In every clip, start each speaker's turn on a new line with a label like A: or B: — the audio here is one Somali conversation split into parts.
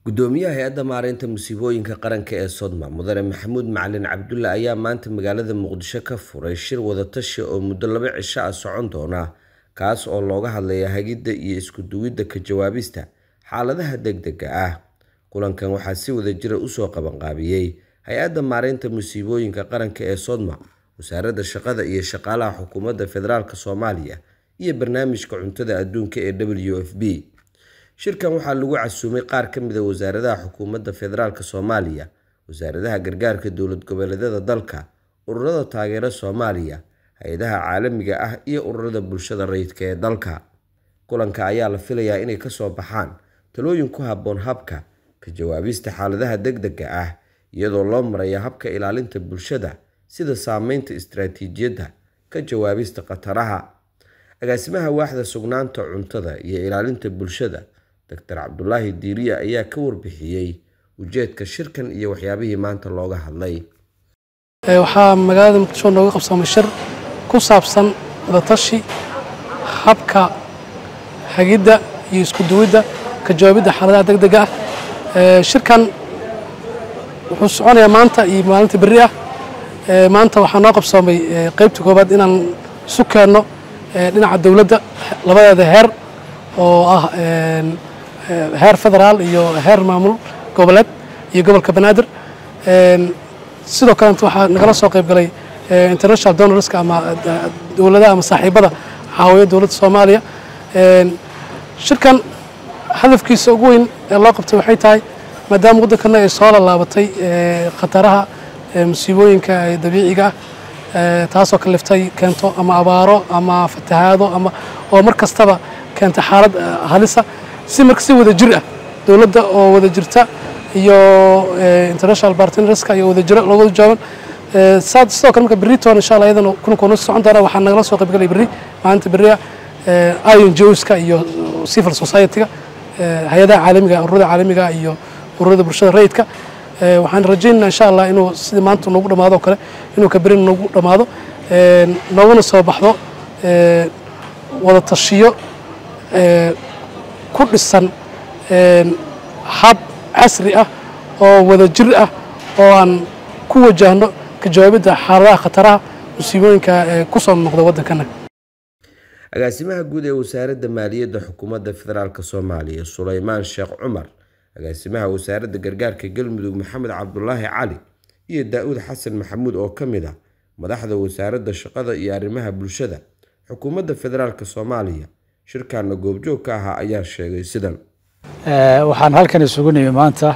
A: gudoomiyaha hay-adda maareynta musiibooyinka qaranka ee sodma mudane maxamuud macalin cabdulle ayaa maanta magaalada muqdisho ka furay shir wadatashi oo muddo laba cisho ah socon doona kaas oo looga hadlaya hagidda iyo isku duwidda ka jawaabista xaaladaha degdega ah kulankan waxaa si wadajira usoo qabanqaabiyey hay-adda maareynta musiibooyinka qaranka ee sodma wasaaradda shaqada iyo shaqaalaha xukuumadda federaalk soomaaliya iyo barnaamijka cuntada adduunka ee w f b shirkan waxaa lagu casuumay qaar ka mid a wasaaradaha xukuumadda federaalk soomaaliya wasaaradaha gargaarka dowlad goboleedyada dalka ururada taageera soomaaliya hay-adaha caalamiga ah iyo ururada bulshada rayidka ee dalka kulanka ayaa la filayaa inay kasoo baxaan talooyin ku habboon habka ka jawaabista xaaladaha degdega ah iyadoo loo maraya habka ilaalinta bulshada sida saameynta istaraatiijiyadda ka jawaabista khataraha agaasimaha waaxda sugnaanta cuntada iyo ilaalinta bulshada doctor cabdulaahi diiriya ayaa ka warbixiyey ujeedka shirkan iyo waxyaabihii maanta looga hadlay
B: waxaa magaalada muqdisho nooga qabsamay shir ku saabsan wadatashi habka hagidda iyo isku duwidda ka jawaabidda xaaladaha degdega ah shirkan wuxuu soconayaa maanta iyo maalinta berri ah maanta waxaa noo qabsoomay qaybta koobaad inaan isu keenno dhinaca dowladda labadeeda heer oo ah heer federaal iyo heer maamul goboleed iyo gobolka banaadir sidoo kalenta waxaa nagala soo qayb galay international donorska ama dowladaha ama saaxiibada caawiya dowladda soomaaliya shirkan hadafkiisa ugu weyn ee loo qabtay waxay tahay maadaama waddankana ay soo lallaabatay khataraha musiibooyinka dabiiciga ah taasoo kaliftay keento ama abaaro ama fatahaado ama oo mar kastaba keenta xaalad halisa si marka si wada jir ah dowladda oo wada jirta iyo international partnerska iyo wada jira loo wada joogan sidoo kale marka berritoon insha allah iyadana kulankoona socon doona waxaa nagala soo qaybgalay berri maalinta berriya ion joska iyo civil society-ga hay-adaha caalamiga ururada caalamiga iyo ururada bulshada rayidka waxaan rajaynaa insha allah inuu sidii maanta noogu dhammaado o kale inuu ka berin noogu dhammaado nooguna soo baxdo wada tashiyo ku dhisan hab casri ah oo wada jir ah oo aan ku wajahno ka jawaabidda xaaladaha khataraha musiibooyinka ee ku soo noqda waddankana
A: agaasimaha guud ee wasaaradda maaliyadda xukuumadda federaalk soomaaliya sulaymaan sheekh cumar agaasimaha wasaaradda gargaarka galmudug maxamed cabdulaahi cali iyo daa-uud xasan maxamuud oo ka mid ah madaxda wasaaradda shaqada iyo arrimaha bulshada xukuumadda federaalk soomaaliya shirkaana goobjoog ka ahaa ayaa sheegay sidan
C: waxaan halkan isugu nimi maanta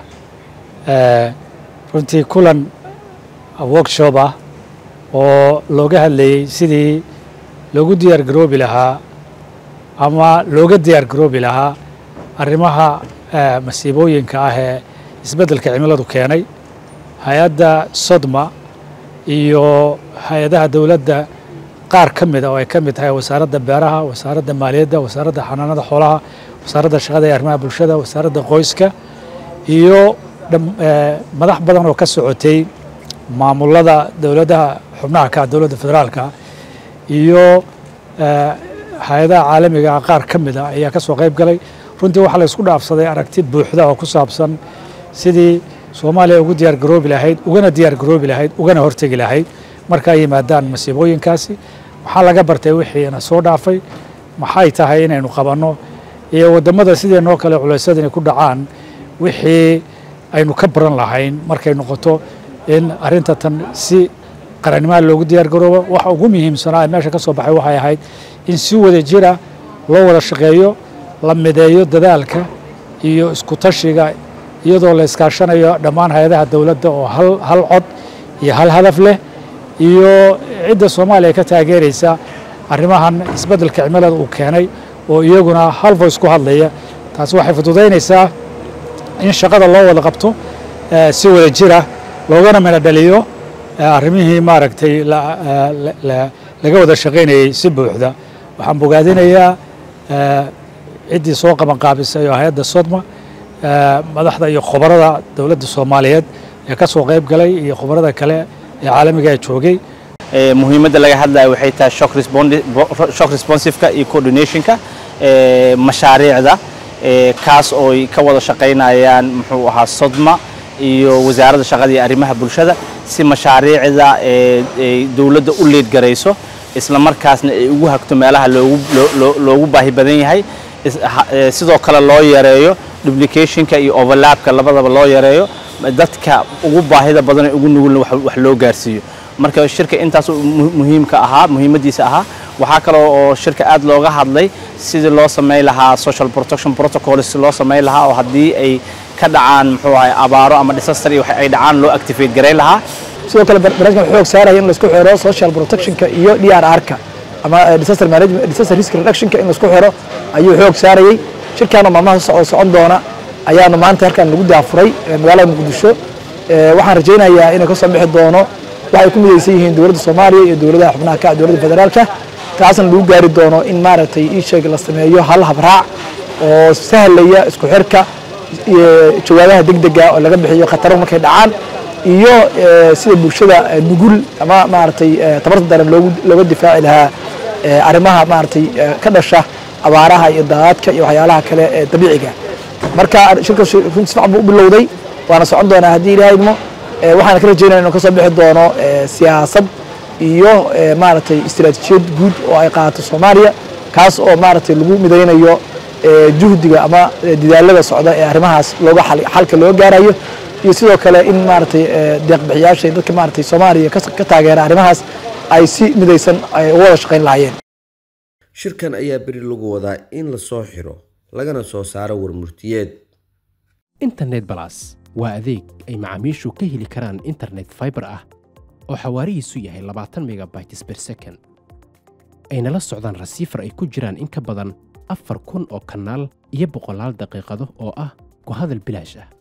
C: runtii kulan workshop ah oo looga hadlayey sidii loogu diyaar garoobi lahaa ama looga diyaar garoobi lahaa arrimaha masiibooyinka ah ee isbeddelka cimiladu keenay hay-adda sodma iyo hay-adaha dowladda qaar ka mida oo ay ka mid tahay wasaaradda beeraha wasaaradda maaliyadda wasaaradda xanaanada xoolaha wasaaradda shaqada iyo arrimaha bulshada wasaaradda qoyska iyo madax badan oo ka socotay maamulada dowladaha xubnaha ka dowladda federaalka iyo hay-adaha caalamiga qaar ka mida ayaa ka soo qayb galay runtii waxaa la isku dhaafsaday aragti buuxda oo ku saabsan sidii soomaaliya ugu diyaar garoobi lahayd ugana diyaar garoobi lahayd ugana hortegi lahayd marka ay yimaadaan masiibooyinkaasi maxaa laga bartay wixiina soo dhaafay maxay tahay inaynu qabanno iyo waddamada sideenoo kale culeysyada inay ku dhacaan wixii aynu ka baran lahayn markay noqoto in arrinta tan si qarannimaha loogu diyaar garoobo waxa ugu muhiimsanaa ee meesha ka soo baxay waxay ahayd in si wada jira loo wada shaqeeyo la mideeyo dadaalka iyo isku tashiga iyadoo la iskaashanayo dhammaan hay-adaha dowladda oo hal hal cod iyo hal hadaf leh iyo cidda soomaaliya ka taageeraysa arrimahan isbeddelka cimilada uu keenay oo iyaguna hal voice ku hadlaya taasi waxay fududaynaysaa in shaqada loo wada qabto si wada jira loogana mina dhaliyo arrimihii maaragtay laga wada shaqaynayey si buuxda waxaan bogaadinayaa ciddii soo qabanqaabisay oo hay-adda sodma madaxda iyo khubarada dowladda soomaaliyeed ee ka soo qayb galay iyo khubarada kale ee caalamiga joogay
D: muhiimadda laga hadlayo waxay tahay shock responsiveka iyo coordinationka mashaariicda kaas oo ay ka wada shaqaynayaan muxuu ahaa sodma iyo wasaaradda shaqada iyo arrimaha bulshada si mashaariicda dowladda u leedgarayso isla markaasna ay ugu hagto meelaha loogu baahi badan yahay sidoo kale loo yareeyo duplicationka iyo overlapka labadaba loo yareeyo dadka ugu baahida badan ee ugu nugulna wax loo gaarsiiyo marka shirka intaas muhiimka ahaa muhiimadiisa ahaa waxaa kaloo oo shirka aad looga hadlay sidii loo samayn lahaa social protection protocol si loo samayn lahaa oo haddii ay ka dhacaan muxuu ahay abaaro ama disaster iyo ay dhacaan loo activate garayn lahaa
E: sidoo kale barnaamijkan xoog saaraya in laisku xiro social protectionka iyo d r r-ka ama disaster management disaster risk reductionka in laisku xiro ayuu xoog saarayay shirkaana maalmaha oo socon doona ayaanu maanta halkan lagu daafuray magaalada muqdisho waxaan rajaynayaa inay ka soo bixi doono waxay ku midaysan yihiin dowladda soomaaliya iyo dowladaha xubnaha ka dowladda federaalka taasna lagu gaari doono in maaragtay ii sheeg la sameeyo hal habraac oo sahlaya isku xirka jawaabaha degdega oo laga bixiyo khataro markay dhacaan iyo sida bulshada nugul ama maaragtay tabarta daran looga difaaci lahaa arrimaha maaragtay ka dhasha abaaraha iyo daadadka iyo waxyaalaha kale ee dabiiciga marka shirka runtii sifacan buu u bilowday waana socon doonaa haddii ilaahay idmo waxaana ka rajaynaya inuu ka soo bixi doono siyaasad iyo maaragtay istiraatiijiyad guud oo ay qaadato soomaaliya kaas oo maaragtay lagu midaynayo juhdiga ama dadaalada socda ee arrimahaas looga xalka loo gaarayo iyo sidoo kale in maaragtay deeqbixiyaasha dadka maaragtay soomaaliya ka taageera arrimahaas ay si midaysan uga wada shaqayn lahaayeen
A: shirkan ayaa beri lagu wadaa in la soo xiro lagana soo saaro warmurtiyeed
F: internet balas waa adeeg ay macaamiishu ka heli karaan internet faibar ah oo xawaarihiisu yahay labaatan megabytes ber second ayna la socdaan rasiifar ay ku jiraan in ka badan afar kun oo kanaal iyo boqolaal daqiiqado oo ah ku hadal bilaash ah